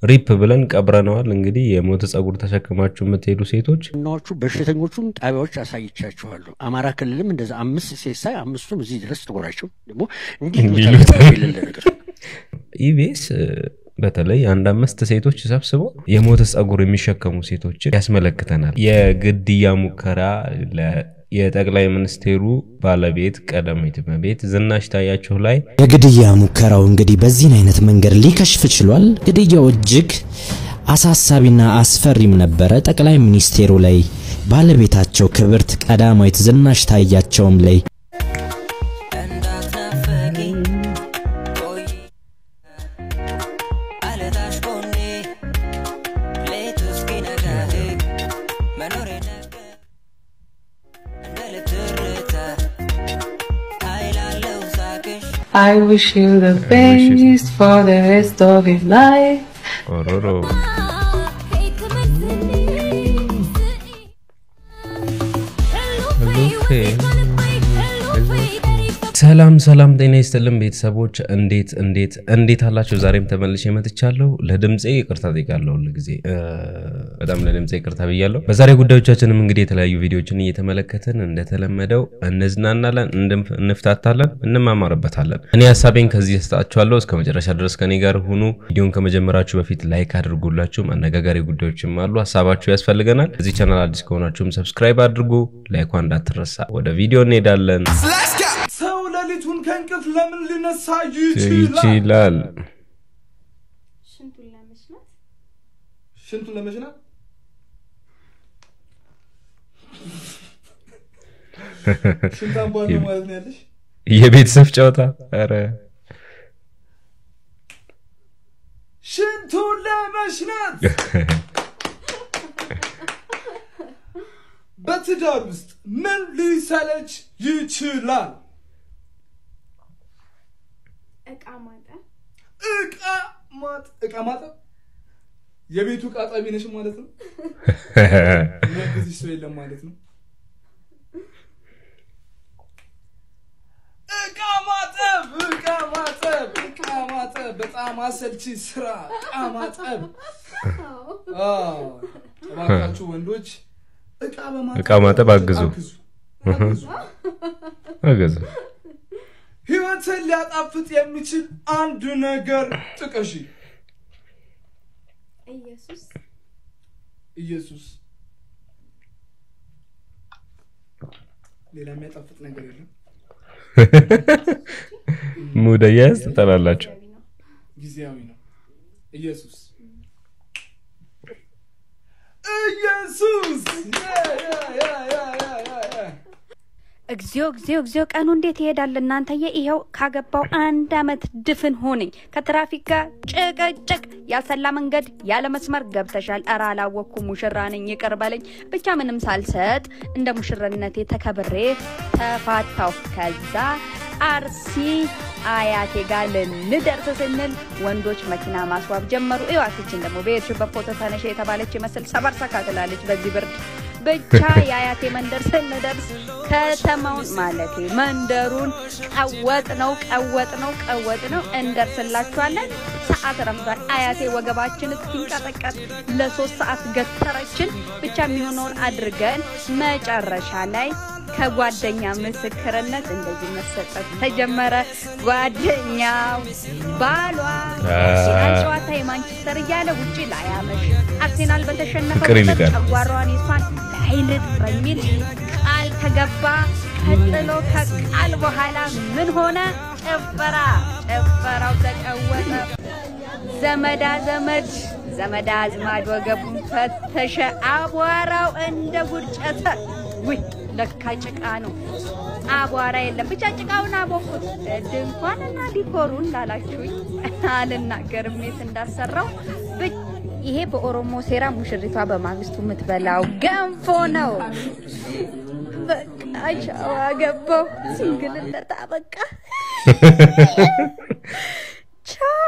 ሪፕ ብለን ቀብረነዋል። እንግዲህ የሞተ ጸጉር ተሸክማችሁ የምትሄዱ ሴቶች ናዎቹ በሽተኞቹን ጣቢያዎች አሳይቻችኋለሁ። አማራ ክልልም እንደዛ አምስት ሴት ሳይ አምስቱም እዚህ ድረስ ጥቁራቸው ደግሞ እንዲህ እንዲህ ቦታ ይሉታል። የሌለ ነገር ኢቢኤስ በተለይ አንድ አምስት ሴቶች ሰብስቦ የሞተ ጸጉር የሚሸከሙ ሴቶችን ያስመለክተናል። የግድያ ሙከራ ለ- የጠቅላይ ሚኒስቴሩ ባለቤት ቀዳማዊት እመቤት ዝናሽ ታያቸው ላይ የግድያ ሙከራው እንግዲህ በዚህን አይነት መንገድ ሊከሽፍ ችሏል። ግድያው እጅግ አሳሳቢና አስፈሪም ነበረ። ጠቅላይ ሚኒስቴሩ ላይ፣ ባለቤታቸው ክብርት ቀዳማዊት ዝናሽ ታያቸውም ላይ እንዳትናፈቂ ቆይ አለታሽ ጎኔ ሌቱ እስኪነጋ መኖሬ ነገ እንደ ልብ ትርታ ኃይላለው ሳቅሽ I wish you the best for the rest of your life. ኦሮሮ ሰላም ሰላም፣ ጤና ይስጥልን ቤተሰቦች፣ እንዴት እንዴት እንዴት አላችሁ? ዛሬም ተመልሼ መጥቻለሁ። ለድምፄ ይቅርታ ጠይቃለሁ። ሁል ጊዜ እ፣ በጣም ለድምፄ ይቅርታ ብያለሁ። በዛሬ ጉዳዮቻችንም እንግዲህ የተለያዩ ቪዲዮዎችን እየተመለከትን እንደተለመደው እንዝናናለን፣ እንድም- እንፍታታለን፣ እንማማርበታለን። እኔ ሀሳቤን ከዚህ ሰጣችኋለሁ። እስከ መጨረሻ ድረስ ከኔ ጋር ሁኑ። ቪዲዮን ከመጀመራችሁ በፊት ላይክ አድርጉላችሁም አነጋጋሪ ጉዳዮችም አሉ። ሀሳባችሁ ያስፈልገናል። እዚህ ቻናል አዲስ ከሆናችሁም ሰብስክራይብ አድርጉ። ላይኳ እንዳትረሳ። ወደ ቪዲዮ እንሄዳለን። ሰው ሌሊቱን ከእንቅልፍ ለምን ሊነሳ ይችላል? ይችላል ሽንቱን ለመሽናት ሽንቱን ለመሽናት ሽንት አምቧ ነው ማለት ነው ያለሽ? የቤተሰብ ጨዋታ ኧረ ሽንቱን ለመሽናት በትዳር ውስጥ ምን ሊሰለች ይችላል? እቃ ማጠብ እቃ ማጥ እቃ ማጠብ የቤቱ እቃ አጣቢ ነሽ ማለት ነው። የሚያግዝሽ ሰው የለም ማለት ነው። እቃ ማጠብ እቃ ማጠብ እቃ ማጠብ በጣም አሰልቺ ስራ እቃ ማጠብ። አዎ፣ እባካችሁ ወንዶች እቃ በማጠብ እቃ ማጠብ አግዙ። አግዙ አግዙ። አገዘ ህይወትን ሊያጣፍጥ የሚችል አንድ ነገር ጥቀሺ። ኢየሱስ ኢየሱስ ሌላ የሚያጣፍጥ ነገር የለም። ሙደያዝ ትጠላላችሁ። ገቢ ነው። ጊዜያዊ ነው። ኢየሱስ ኢየሱስ ያ ያ ያ ያ ያ ያ ያ እግዚኦ እግዚኦ እግዚኦ ቀኑ እንዴት ይሄዳል እናንተዬ! ይኸው ካገባው አንድ አመት ድፍን ሆነኝ። ከትራፊክ ጋር ጭቅጭቅ፣ ያልሰላ መንገድ ያለ መስመር ገብተሻል። ኧረ አላወቅኩም፣ ሙሽራ ነኝ ይቅር በለኝ። ብቻ ምንም ሳልሰጥ እንደ ሙሽርነቴ ተከብሬ ተፋታው። ከዛ አርሲ አያቴ ጋር ልንደርስ ስንል ወንዶች መኪና ማስዋብ ጀመሩ። እዋትችን ደግሞ በሄድሽበት ፎቶ ተነሽ የተባለች ይመስል ሰበር ሰካ ትላለች በዚህ ብርድ ብቻ የአያቴ መንደር ስንደርስ ከተማውን ማለቴ መንደሩን ቀወጥ ነው ቀወጥ ነው ቀወጥ ነው እንደርስላችኋለን። ሰዓት ረፍዷል። አያቴ ወገባችን እስኪንቀጠቀጥ ለሶስት ሰዓት ገተረችን። ብቻ የሚሆነውን አድርገን መጨረሻ ላይ ከጓደኛ ምስክርነት እንደዚህ መሰጠት ተጀመረ። ጓደኛው ባሏ አርሴናል ጨዋታ የማንቸስተር እያለ ውጭ ላያመሽ አርሴናል በተሸነፈ ፍቅር ይልቃል። ጨጓሯን የሷን ላይልጥ በሚል ቃል ተገባ። ቀጥሎ ከቃል በኋላ ምን ሆነ? ጭፈራ። ጭፈራው ተቀወጠ። ዘመዳ ዘመድ ዘመዳ አዝማድ ወገቡን ፈተሸ። አቧራው እንደ ጉርጨተ ውይ ለካ ጭቃ ነው፣ አቧራ የለም። ብቻ ጭቃውን አቦኩት። ድንኳንና ዲኮሩን ላላችሁኝ አልናገርም የት እንዳሰራው። ብ- ይሄ በኦሮሞ ሴራ ሙሽሪቷ በማግስቱ የምትበላው ገንፎ ነው። በቃ ሻዋ ገባው። ሲንግልነት አበቃ። ቻው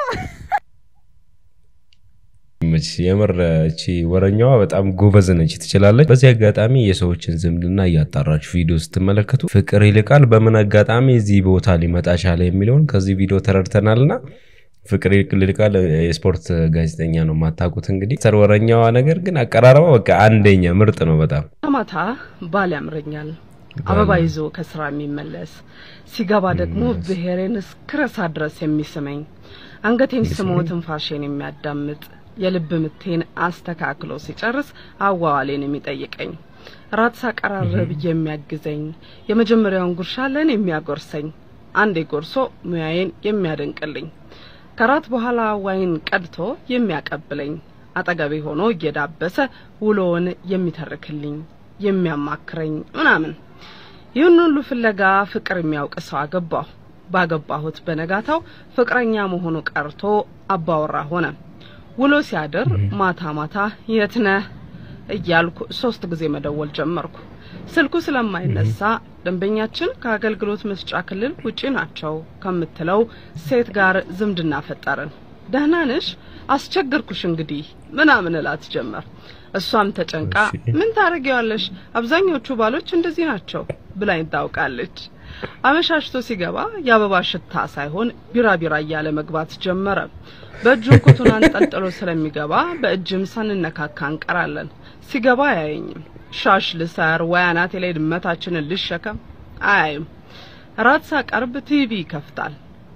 መች የምር እቺ ወረኛዋ በጣም ጎበዝ ነች፣ ትችላለች። በዚህ አጋጣሚ የሰዎችን ዝምድና እያጣራችሁ ቪዲዮ ስትመለከቱ ፍቅር ይልቃል በምን አጋጣሚ እዚህ ቦታ ሊመጣ ቻለ የሚለውን ከዚህ ቪዲዮ ተረድተናልና ፍቅር ይልቃል የስፖርት ጋዜጠኛ ነው የማታውቁት እንግዲህ ሰርወረኛዋ ነገር ግን አቀራረቧ በቃ አንደኛ ምርጥ ነው በጣም ማታ ባል ያምረኛል አበባ ይዞ ከስራ የሚመለስ ሲገባ ደግሞ ብሔሬን እስክረሳ ድረስ የሚስመኝ አንገቴን ስሞ ትንፋሼን የሚያዳምጥ የልብ ምቴን አስተካክሎ ሲጨርስ አዋዋሌን የሚጠይቀኝ ራት ሳቀራረብ የሚያግዘኝ የመጀመሪያውን ጉርሻ ለእኔ የሚያጎርሰኝ አንዴ ጎርሶ ሙያዬን የሚያደንቅልኝ ከራት በኋላ ዋይን ቀድቶ የሚያቀብለኝ አጠገቤ ሆኖ እየዳበሰ ውሎውን የሚተርክልኝ የሚያማክረኝ ምናምን ይህን ሁሉ ፍለጋ ፍቅር የሚያውቅ ሰው አገባሁ። ባገባሁት በነጋታው ፍቅረኛ መሆኑ ቀርቶ አባወራ ሆነ። ውሎ ሲያድር ማታ ማታ የት ነህ እያልኩ ሶስት ጊዜ መደወል ጀመርኩ። ስልኩ ስለማይነሳ ደንበኛችን ከአገልግሎት መስጫ ክልል ውጪ ናቸው ከምትለው ሴት ጋር ዝምድና ፈጠርን። ደህና ነሽ? አስቸገርኩሽ እንግዲህ ምናምን እላት ጀመር። እሷም ተጨንቃ ምን ታደርጊዋለሽ? አብዛኞቹ ባሎች እንደዚህ ናቸው ብላኝ ታውቃለች። አመሻሽቶ ሲገባ የአበባ ሽታ ሳይሆን ቢራቢራ እያለ መግባት ጀመረ። በእጁን ኩቱን አንጠልጥሎ ስለሚገባ በእጅም ሳንነካካ እንቀራለን። ሲገባ አያየኝም። ሻሽ ልሰር ወይ አናቴ ላይ ድመታችንን ልሸከም አያይም። ራት ሳቀርብ ቲቪ ይከፍታል።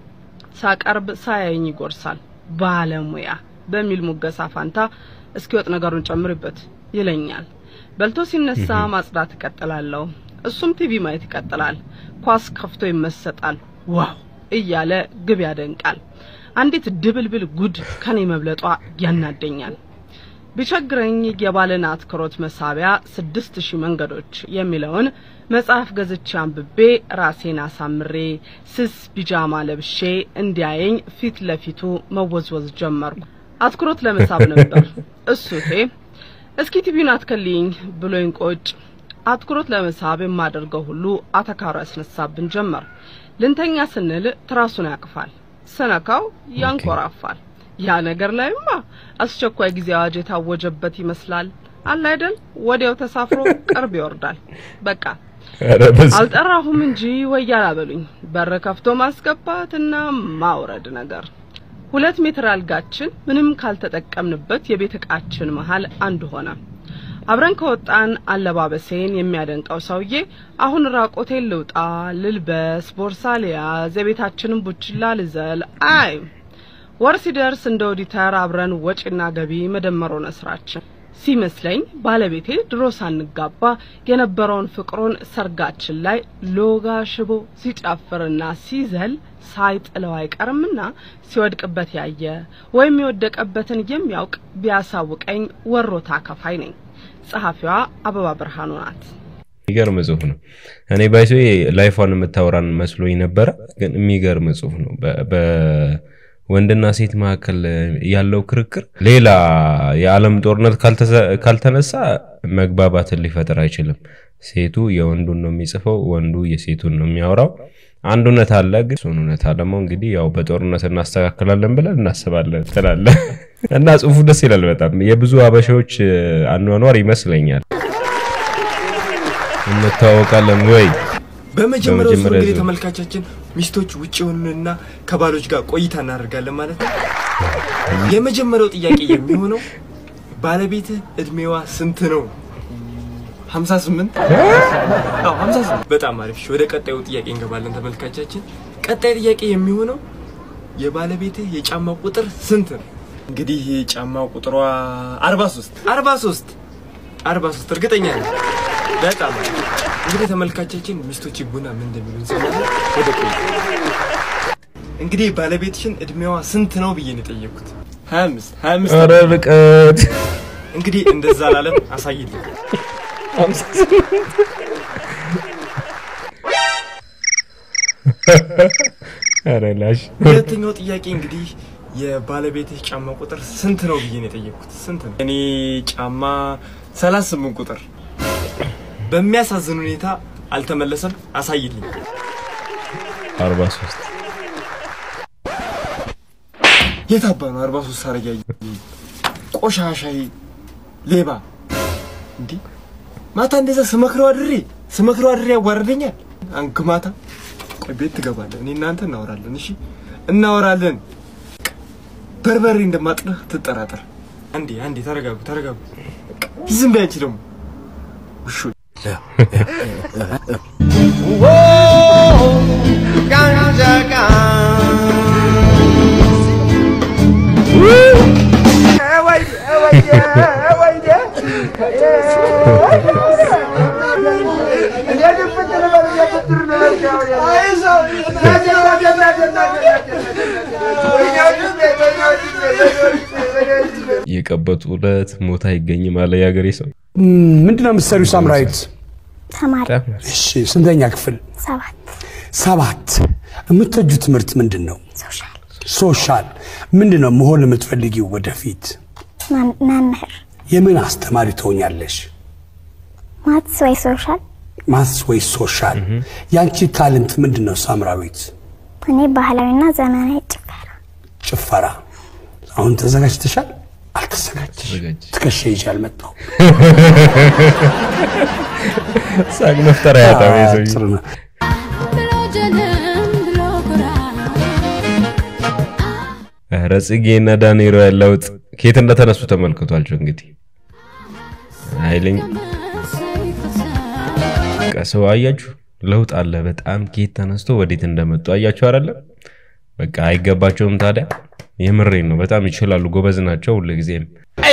ሳቀርብ ሳያየኝ ይጎርሳል። ባለሙያ በሚል ሙገሳ ፋንታ እስኪወጥ ነገሩን ጨምርበት ይለኛል። በልቶ ሲነሳ ማጽዳት እቀጥላለሁ። እሱም ቲቪ ማየት ይቀጥላል። ኳስ ከፍቶ ይመሰጣል። ዋው እያለ ግብ ያደንቃል። አንዲት ድብልብል ጉድ ከኔ መብለጧ ያናደኛል። ቢቸግረኝ የባለን አትኩሮት መሳቢያ ስድስት ሺህ መንገዶች የሚለውን መጽሐፍ ገዝቼ አንብቤ ራሴን አሳምሬ ስስ ቢጃማ ለብሼ እንዲያየኝ ፊት ለፊቱ መወዝወዝ ጀመርኩ። አትኩሮት ለመሳብ ነበር እሱቴ እስኪ ቲቪውን አትከልኝ ብሎኝ ቆጭ አትኩሮት ለመሳብ የማደርገው ሁሉ አተካሮ ያስነሳብን ጀመር። ልንተኛ ስንል ትራሱን ያቅፋል፣ ስነካው ያንኮራፋል። ያ ነገር ላይማ አስቸኳይ ጊዜ አዋጅ የታወጀበት ይመስላል። አለ አይደል? ወዲያው ተሳፍሮ ቅርብ ይወርዳል። በቃ አልጠራሁም እንጂ ወያላ በሉኝ። በር ከፍቶ ማስገባትና ማውረድ ነገር። ሁለት ሜትር አልጋችን ምንም ካልተጠቀምንበት የቤት እቃችን መሀል አንድ ሆነ። አብረን ከወጣን አለባበሴን የሚያደንቀው ሰውዬ አሁን ራቆቴን ልውጣ፣ ልልበስ፣ ቦርሳ ልያዝ፣ የቤታችንን ቡችላ ልዘል አይ ወር ሲደርስ እንደ ኦዲተር አብረን ወጪና ገቢ መደመር ሆነ ስራችን። ሲመስለኝ ባለቤቴ ድሮ ሳንጋባ የነበረውን ፍቅሩን ሰርጋችን ላይ ሎጋ ሽቦ ሲጨፍርና ሲዘል ሳይጥለው አይቀርምና ሲወድቅበት ያየ ወይም የወደቀበትን የሚያውቅ ቢያሳውቀኝ ወሮታ ከፋይ ነኝ። ጸሐፊዋ አበባ ብርሃኑ ናት። የሚገርም ጽሁፍ ነው። እኔ ባይሶ ላይፏን የምታወራን መስሎኝ ነበረ፣ ግን የሚገርም ጽሁፍ ነው። በወንድና ሴት መካከል ያለው ክርክር ሌላ የዓለም ጦርነት ካልተነሳ መግባባትን ሊፈጥር አይችልም። ሴቱ የወንዱን ነው የሚጽፈው፣ ወንዱ የሴቱን ነው የሚያወራው። አንድ እውነት አለ፣ ግን እሱን እውነታ ደግሞ እንግዲህ ያው በጦርነት እናስተካክላለን ብለን እናስባለን ትላለ እና ጽሁፉ ደስ ይላል በጣም የብዙ አበሻዎች አኗኗር ይመስለኛል። እንተዋወቃለን ወይ? በመጀመሪያው ዙር በመጀመሪያ እንግዲህ ዙር። ተመልካቻችን ሚስቶች ውጭ የሆኑንና ከባሎች ጋር ቆይታ እናደርጋለን ማለት ነው። የመጀመሪያው ጥያቄ የሚሆነው ባለቤትህ እድሜዋ ስንት ነው? 58 አዎ 58 በጣም አሪፍ እሺ ወደ ቀጣዩ ጥያቄ እንገባለን ተመልካቻችን ቀጣይ ጥያቄ የሚሆነው የባለቤትህ የጫማ ቁጥር ስንት ነው እንግዲህ የጫማ ቁጥሯ 43 43 43 እርግጠኛ ነኝ በጣም አሪፍ እንግዲህ ተመልካቻችን ሚስቶች ቡና ምን እንደሚሉ እንሰማለን ወደ ቆይ እንግዲህ ባለቤትሽን እድሜዋ ስንት ነው ብዬ ነው የጠየኩት 25 25 ኧረ ርቀት እንግዲህ እንደዛ ላለም አሳይልኝ ኧረ ላሽ ሁለተኛው ጥያቄ እንግዲህ የባለቤትህ ጫማ ቁጥር ስንት ነው ብዬ ነው የጠየቅኩት። ስንት ነው? እኔ ጫማ 38 ቁጥር በሚያሳዝን ሁኔታ አልተመለሰም። አሳይልኝ። 43 የት አባ ነው 43 ሳረግ ያየ ቆሻሻይ ሌባ እንዲህ ማታ እንደዛ ስመክረው አድሬ ስመክረው አድሬ ያዋርደኛል። አንክ ማታ ቆይ ቤት ትገባለህ። እኔ እናንተ እናወራለን። እሺ እናወራለን። በርበሬ እንደማጥነህ ትጠራጠር። አንዴ አንዴ ተረጋጉ ተረጋጉ። ዝም በይ አንቺ ደግሞ ውሾ የቀበጡ ዕለት ሞት አይገኝም አለ የሀገሬ ሰው። ምንድነው የምትሰሪው ሳምራዊት? ተማሪ እሺ፣ ስንተኛ ክፍል? ሰባት ሰባት። የምትወጁ ትምህርት ምንድን ነው? ሶሻል ሶሻል። ምንድን ነው መሆን የምትፈልጊው ወደፊት? መም- መምህር የምን አስተማሪ ትሆኛለሽ? ማትስ ወይ ሶሻል ማትስ ወይ ሶሻል? ያንቺ ታለንት ምንድን ነው ሳምራዊት? እኔ ባህላዊና ዘመናዊ ጭፈራ ጭፈራ። አሁን ተዘጋጅተሻል? አልተዘጋጅሽ? ትከሻ ይዤ አልመጣሁም። ሳቅ መፍጠሪያ ያጣው አዎ፣ የሰውዬ። ጥሩ ነው። ኧረ ጽጌ እና ዳንኤል ያለውጥ ከየት እንደተነሱ ተመልክቷቸው እንግዲህ ኃይለኛ በቃ ሰው አያችሁ ለውጥ አለ በጣም ከየት ተነስቶ ወዴት እንደመጡ አያችሁ አይደለም በቃ አይገባቸውም ታዲያ የምሬን ነው በጣም ይችላሉ ጎበዝ ናቸው ሁልጊዜም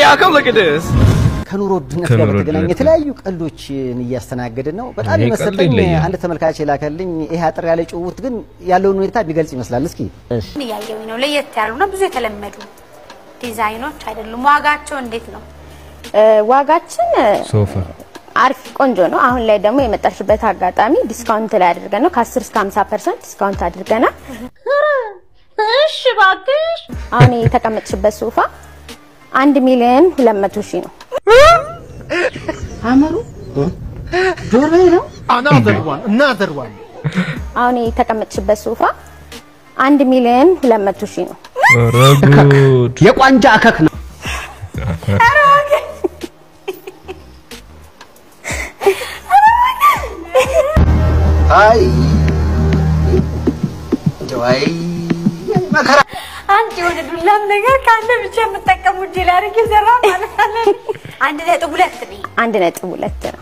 ከኑሮ ውድነት ጋር ከኑሮ በተገናኘ ውድነት የተለያዩ ቀልዶችን እያስተናገድን ነው። በጣም ይሄ ቀልድ የመሰለኝ ይለያል። አንድ ተመልካች የላከልኝ ይሄ አጥር ያለ ጭውውት ግን ያለውን ሁኔታ የሚገልጽ ይመስላል። እስኪ እያየሁኝ ነው። ለየት ያሉና ብዙ የተለመዱ ዲዛይኖች አይደሉም። ዋጋቸው እንዴት ነው? ዋጋችን ሶፋ አሪፍ ቆንጆ ነው። አሁን ላይ ደግሞ የመጣሽበት አጋጣሚ ዲስካውንት ላይ አድርገን ነው ከ10 እስከ 50 ፐርሰንት ዲስካውንት አድርገናል። እሺ እባክሽ። አሁን የተቀመጥሽበት ሶፋ አንድ ሚሊዮን ሁለት መቶ ሺህ ነው። አመሩ ዶሮ ነው አናዘር ዋን አናዘር ዋን አሁን የተቀመጥሽበት ሶፋ አንድ ሚሊዮን ሁለት መቶ ሺህ ነው። ኧረ ጉድ የቋንጃ አከክ ነው። አይ እንደው አይ መከራ አንድ የሆነ ዱላም ነገር ካለ ብቻ የምጠቀሙ እጄ ላይ አድርጌ ዘራ ማለት አለ። አንድ ነጥብ ሁለት ነኝ። አንድ ነጥብ ሁለት ነው።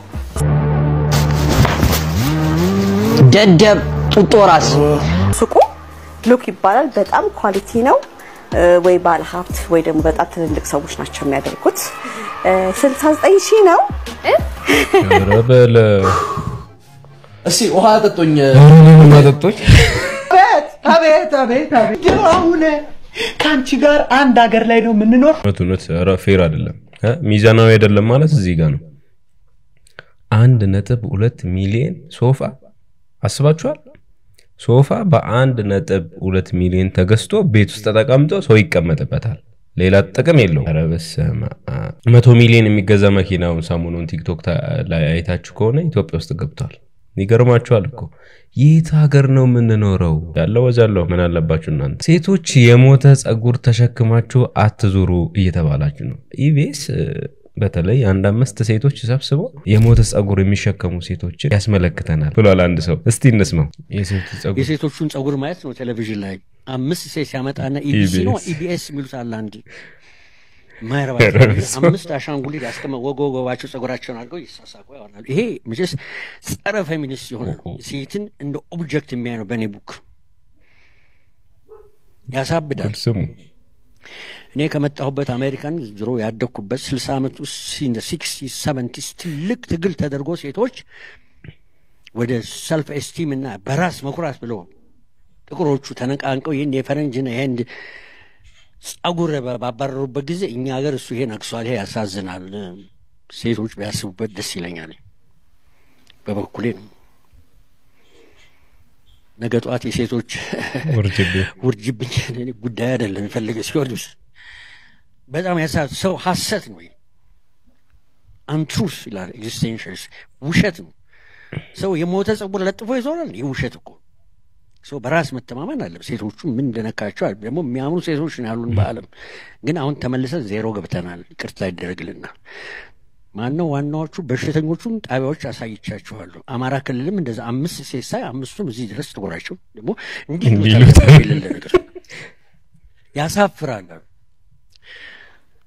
ደደብ ጡጦ ራስ ሱቁ ሉክ ይባላል። በጣም ኳሊቲ ነው። እ፣ ወይ ባለ ሀብት ወይ ደግሞ በጣም ትልልቅ ሰዎች ናቸው የሚያደርጉት። እ፣ 69 ሺህ ነው። ኧረ በለ እስቲ ውሃ አጠጡኝ። ማጠጦች አቤት አቤት አቤት አቤት ግን አሁን ከአንቺ ጋር አንድ ሀገር ላይ ነው የምንኖር። እውነት እውነት ኧረ ፌር አይደለም እ? ሚዛናዊ አይደለም ማለት እዚህ ጋር ነው አንድ ነጥብ ሁለት ሚሊዮን ሶፋ አስባችኋል ሶፋ በአንድ ነጥብ ሁለት ሚሊዮን ተገዝቶ ቤት ውስጥ ተቀምጦ ሰው ይቀመጥበታል ሌላ ጥቅም የለውም ኧረ በስመ አብ። መቶ ሚሊዮን የሚገዛ መኪናውን ሰሞኑን ቲክቶክ ታ- ላይ አይታችሁ ከሆነ ኢትዮጵያ ውስጥ ገብቷል ይገርማችኋል እኮ የት ሀገር ነው የምንኖረው ያለው ወዛለሁ ምን አለባችሁ እናንተ ሴቶች የሞተ ጸጉር ተሸክማችሁ አትዙሩ እየተባላችሁ ነው ኢቢኤስ በተለይ አንድ አምስት ሴቶች ሰብስበው የሞተ ጸጉር የሚሸከሙ ሴቶችን ያስመለክተናል ብሏል አንድ ሰው እስቲ እንስማው የሴት ጸጉር የሴቶቹን ጸጉር ማየት ነው ቴሌቪዥን ላይ አምስት ሴት ሲያመጣና ኢቢሲ ነው ኢቢኤስ ኢቢኤስ የሚሉት አለ አንድ ማይረባ ኧረ በስመ አብ። አምስት አሻንጉሊት ያስቀመ ወገ ወገባቸው ጸጉራቸውን አድርገው ይሳሳቁ ያወራሉ። ይሄ መቼስ ጸረ ፌሚኒስት የሆነ ነው። ሴትን እንደ ኦብጀክት የሚያይ ነው። በእኔ ቡክ ያሳብዳል። ስሙ እኔ ከመጣሁበት አሜሪካን ድሮ ያደግኩበት ስልሳ ዓመት ውስጥ ሲክስቲ ሰቨንቲስ ትልቅ ትግል ተደርጎ ሴቶች ወደ ሰልፍ ኤስቲም እና በራስ መኩራት ብለው ጥቁሮቹ ተነቃንቀው ይህን የፈረንጅና የህንድ ጸጉር ባ- ባባረሩበት ጊዜ እኛ ሀገር እሱ ይሄ ነግሷል። ይሄ ያሳዝናል። ሴቶች ቢያስቡበት ደስ ይለኛል። በበኩሌ ነው። ነገ ጠዋት የሴቶች ውርጅብኝ ውርጅብኝ እኔ ጉዳይ አይደለም። የፈለገ ሲወዱስ በጣም ያሳ ሰው ሀሰት ነው። አንትሩስ ይላል ኤግዚስቴንሽልስ ውሸት ነው። ሰው የሞተ ጸጉር ለጥፎ ይዞራል። ይህ ውሸት እኮ ሰው በራስ መተማመን አለ። ሴቶቹ ምን እንደነካቸው አለ። ደግሞ የሚያምኑ ሴቶች ነው ያሉን በዓለም ግን አሁን ተመልሰን ዜሮ ገብተናል። ይቅርታ ይደረግልናል። ማነው ዋናዎቹ በሽተኞቹን ጣቢያዎች አሳይቻችኋለሁ። አማራ ክልልም እንደዛ አምስት ሴት ሳይ አምስቱም እዚህ ድረስ ጥቁራቸው ደግሞ እንዲህ እንዲህ ይሉታል። ይሉታል። የሌለ ነገር ያሳፍራል።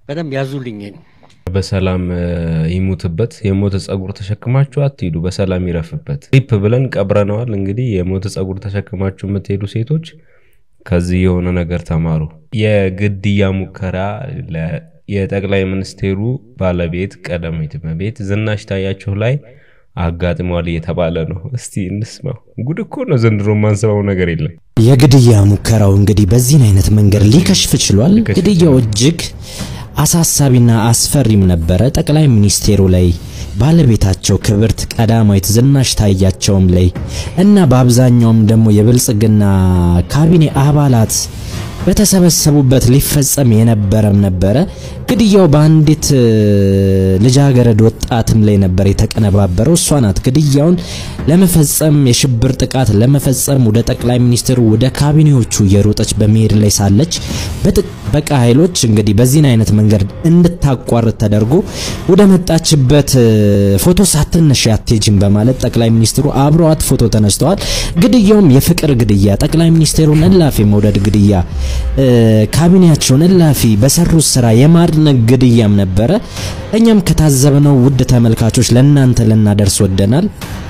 በደንብ ያዙልኝ። በሰላም እ፣ ይሙትበት። የሞተ ጸጉር ተሸክማችሁ አትሂዱ፣ በሰላም ይረፍበት። ሪፕ ብለን ቀብረነዋል። እንግዲህ የሞተ ጸጉር ተሸክማችሁ የምትሄዱ ሴቶች ከዚህ የሆነ ነገር ተማሩ። የግድያ ሙከራ ለ- የጠቅላይ ሚኒስቴሩ ባለቤት ቀዳማዊት እመቤት ዝናሽ ታያቸው ላይ አጋጥሟል እየተባለ ነው። እስቲ እንስማው። ጉድ እኮ ነው ዘንድሮ የማንሰማው ነገር የለም። የግድያ ሙከራው እንግዲህ በዚህን አይነት መንገድ ሊከሽፍ ችሏል። ግድያው እጅግ አሳሳቢና አስፈሪም ነበረ። ጠቅላይ ሚኒስቴሩ ላይ ባለቤታቸው ክብርት ቀዳማዊት ዝናሽ ታያቸውም ላይ እና በአብዛኛውም ደግሞ የብልጽግና ካቢኔ አባላት በተሰበሰቡበት ሊፈጸም የነበረም ነበረ። ግድያው በአንዲት እ፣ ልጃገረድ ወጣትም ላይ ነበር የተቀነባበረው። እሷ ናት ግድያውን ለመፈጸም የሽብር ጥቃት ለመፈጸም ወደ ጠቅላይ ሚኒስትሩ ወደ ካቢኔዎቹ እየሮጠች በመሄድ ላይ ሳለች በጥበቃ ኃይሎች እንግዲህ በዚህን አይነት መንገድ እንድታቋርጥ ተደርጎ ወደ መጣችበት እ፣ ፎቶ ሳትነሽ አትሄጂም በማለት ጠቅላይ ሚኒስትሩ አብረዋት ፎቶ ተነስተዋል። ግድያውም የፍቅር ግድያ፣ ጠቅላይ ሚኒስትሩን እላፊ መውደድ ግድያ፣ እ፣ ካቢኔያቸውን እላፊ በሰሩት ስራ የማድነቅ ግድያም ነበረ። እኛም ከታዘብነው ውድ ተመልካቾች ለእናንተ ልናደርስ ወደናል።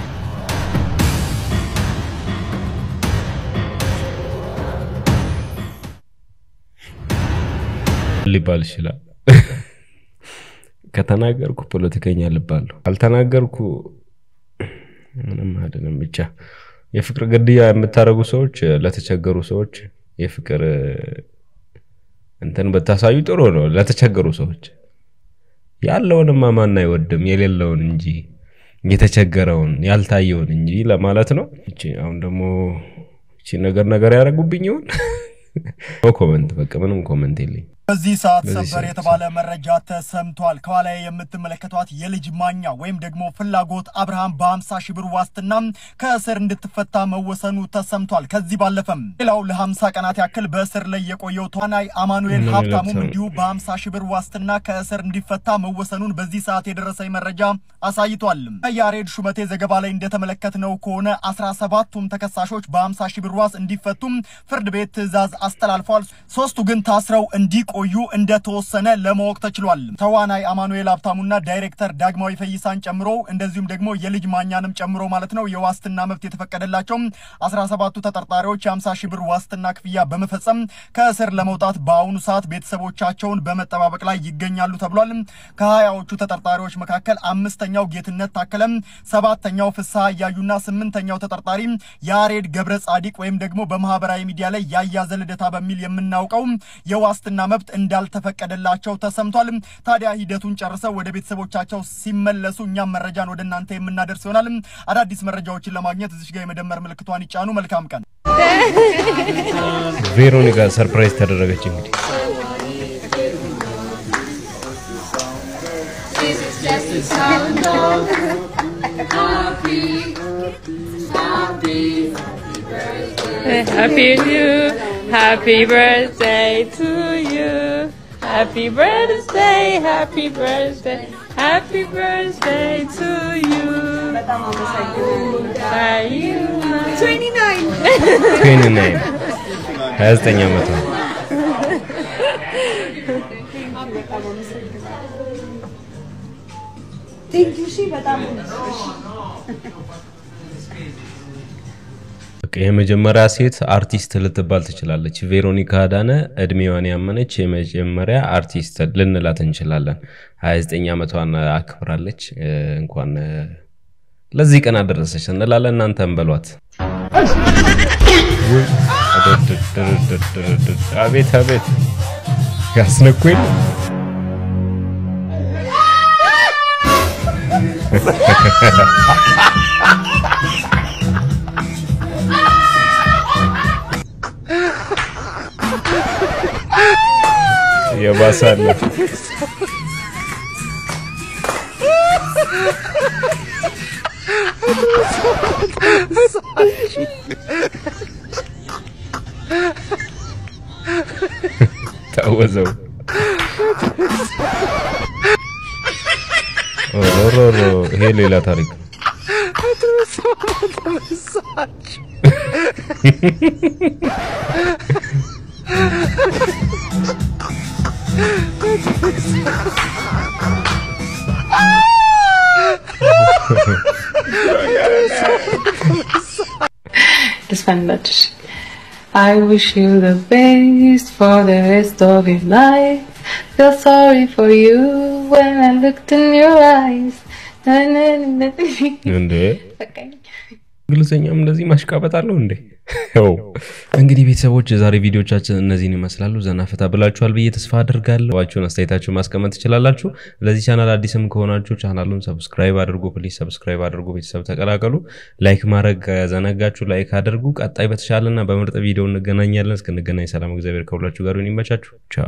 ሊባል ይችላል። ከተናገርኩ ፖለቲከኛ ልባለሁ፣ ካልተናገርኩ ምንም አይደለም። ብቻ የፍቅር ግድያ የምታደርጉ ሰዎች ለተቸገሩ ሰዎች የፍቅር እንትን ብታሳዩ ጥሩ ነው። ለተቸገሩ ሰዎች ያለውንማ ማን አይወድም? የሌለውን እንጂ የተቸገረውን ያልታየውን እንጂ ለማለት ነው። እቺ አሁን ደግሞ እቺ ነገር ነገር ያደረጉብኝ ይሆን? ኖ ኮመንት፣ በቃ ምንም ኮመንት የለኝ። በዚህ ሰዓት በዚህ ሰበር ሰዓት የተባለ መረጃ ተሰምቷል። ከኋላ የምትመለከቷት የልጅ ማኛ ወይም ደግሞ ፍላጎት አብርሃም በ50 ሺህ ብር ዋስትና ከእስር እንድትፈታ መወሰኑ ተሰምቷል። ከዚህ ባለፈም ሌላው ለ50 ቀናት ያክል በእስር ላይ የቆየው ተዋናይ አማኑኤል ምን ሀብታሙም ይላል? እንዲሁ በ50 ሺህ ብር ዋስትና ከእስር እንዲፈታ መወሰኑን በዚህ ሰዓት የደረሰኝ መረጃ አሳይቷል። ከያሬድ ሹመቴ ዘገባ ላይ እንደተመለከትነው ከሆነ 17ቱም ተከሳሾች በ50 ሺህ ብር ዋስ እንዲፈቱም ፍርድ ቤት ትዕዛዝ አስተላልፏል። ሶስቱ ግን ታስረው እንዲቆዩ እንደተወሰነ ለማወቅ ተችሏል። ተዋናይ አማኑኤል ሀብታሙና ዳይሬክተር ዳግማዊ ፈይሳን ጨምሮ እንደዚሁም ደግሞ የልጅ ማኛንም ጨምሮ ማለት ነው የዋስትና መብት የተፈቀደላቸው 17ቱ ተጠርጣሪዎች የ50 ሺህ ብር ዋስትና ክፍያ በመፈጸም ከእስር ለመውጣት በአሁኑ ሰዓት ቤተሰቦቻቸውን በመጠባበቅ ላይ ይገኛሉ ተብሏል። ከሀያዎቹ ተጠርጣሪዎች መካከል አምስተኛው ጌትነት ታከለም፣ ሰባተኛው ፍስሐ እያዩና ስምንተኛው ተጠርጣሪ ያሬድ ገብረ ጻዲቅ ወይም ደግሞ በማህበራዊ ሚዲያ ላይ ያያዘ ልደታ በሚል የምናውቀው የዋስትና መብት እንዳልተፈቀደላቸው ተሰምቷል። ታዲያ ሂደቱን ጨርሰው ወደ ቤተሰቦቻቸው ሲመለሱ እኛም መረጃን ወደ እናንተ የምናደርስ ይሆናል። አዳዲስ መረጃዎችን ለማግኘት እዚሽ ጋር የመደመር ምልክቷን ይጫኑ። መልካም ቀን። ቬሮኒካ ሰርፕራይዝ ተደረገች እንግዲህ This is just the sound of happy, happy, Happy you, happy birthday to you. Happy birthday, happy birthday, happy birthday to you. Are you 29? 29 29 ዓመቷ በቃ የመጀመሪያ ሴት አርቲስት ልትባል ትችላለች። ቬሮኒካ አዳነ እድሜዋን ያመነች የመጀመሪያ አርቲስት ልንላት እንችላለን። 29 ዓመቷን አክብራለች። እ፣ እንኳን እ፣ ለዚህ ቀን አደረሰች እንላለን። እናንተም በሏት። አቤት አቤት ያስነኩኝ የባሳለ ታወዘው ኦሮሮሮ ይሄ ሌላ ታሪክ ነው። Thank you. Desfendados. I wish you the best for the rest of your life. Feel sorry for you when I looked in your eyes. እንዴ እንግሊዝኛም እንደዚህ ማሽቃበጥ አለው እንዴ? ው እንግዲህ ቤተሰቦች የዛሬ ቪዲዮቻችን እነዚህን ይመስላሉ። ዘና ፈታ ብላችኋል ብዬ ተስፋ አድርጋለሁ። ዋችሁን አስተያየታችሁ ማስቀመጥ ትችላላችሁ። ለዚህ ቻናል አዲስም ከሆናችሁ ቻናሉን ሰብስክራይብ አድርጉ። ፕሊዝ ሰብስክራይብ አድርጉ። ቤተሰብ ተቀላቀሉ። ላይክ ማድረግ ከዘነጋችሁ ላይክ አድርጉ። ቀጣይ በተሻለና በምርጥ ቪዲዮ እንገናኛለን። እስክንገናኝ ሰላም፣ እግዚአብሔር ከሁላችሁ ጋር ይሁን። ይመቻችሁ። ቻው